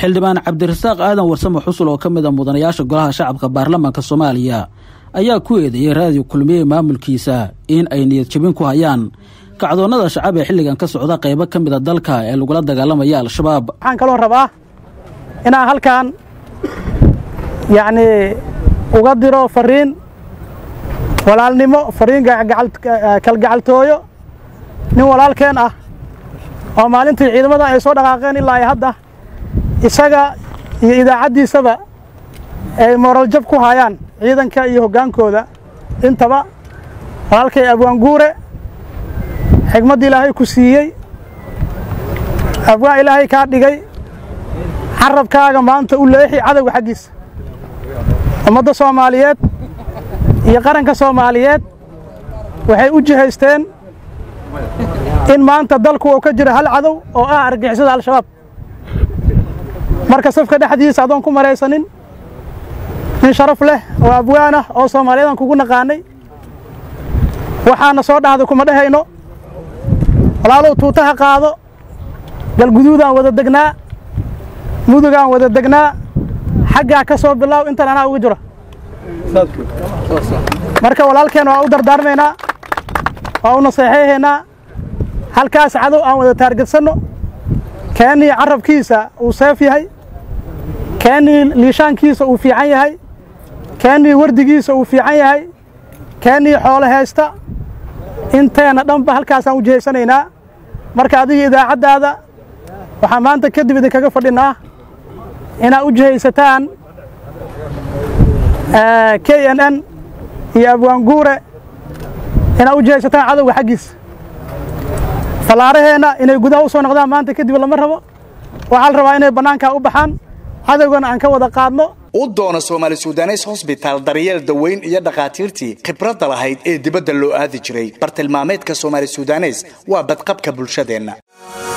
xildhibaan cabdirasaaq aadan warsame xusul oo ka mid a mudanayaasha golaha shacabka baarlamaanka soomaaliya ayaa ku eedeeyey raadiyo kulmiye maamulkiisa in ay niyad jabin ku hayaan kacdoonnada shacab ee xilligan ka socda qaybo ka mid a dalka ee lagula dagaalamaya al-shabaab waxaan kaloo rabaa inaan halkan yacnii uga diro fariin walaalnimo fariin kalgacaltooyo nin walaalkeen ah oo maalintii ciidamada ay soo dhaqaaqeen ilaa ay hadda isaga iyo idaacaddiisaba ay mooraljab ku hayaan ciidanka iyo hoggaankooda intaba walaalkay abwaanguure xigmadd ilaahay ku siiyey abwaan ilaahay kaa dhigay carabkaaga maanta u leexi cadowga xaggiisa ummadda soomaaliyeed iyo qaranka soomaaliyeed waxay u jihaysteen in maanta dalku uu ka jiro hal cadow oo ah argixisada al-shabaab marka safka dhexdiisa adoon ku maraysanin nin sharaf leh oo abwaan ah oo soomaaliyadan kugu naqaanay waxaana soo dhahda kuma dhehayno walaalow tuutaha qaado galguduudaan wada degnaa mudugaan wada degnaa xaggaa ka soo bilaaw intan anaa uga jiro marka walaalkeen waa u dardaarmaynaa waa u naseexayhaynaa halkaas cadow aan wada taargetsanno keennii carabkiisa uu seef yahay keennii liishaankiisa uu fiican yahay keennii wardigiisa uu fiican yahay keennii xoolo haysta inteenna dhanba halkaasaan u jihaysanaynaa marka adiga idaacaddaada waxaan maanta kadib idinkaga fadhinaa inaad u jihaysataan k n n iyo abwaanguure inaad u jihaysataan cadowga xaggiisa fallaaraheenna inay gudaha u soo noqdaan maanta kadib lama rabo waxaa la rabaa inay bannaankaa u baxaan cadowgana aan ka wada qaadno u doono soomaali sudanes hosbitaal daryeel daweyn iyo dhakhaatiirtii khibradda lahayd ee dibadda loo aadi jiray bartilmaameedka soomaali sudanes waa badqabka bulshadeenna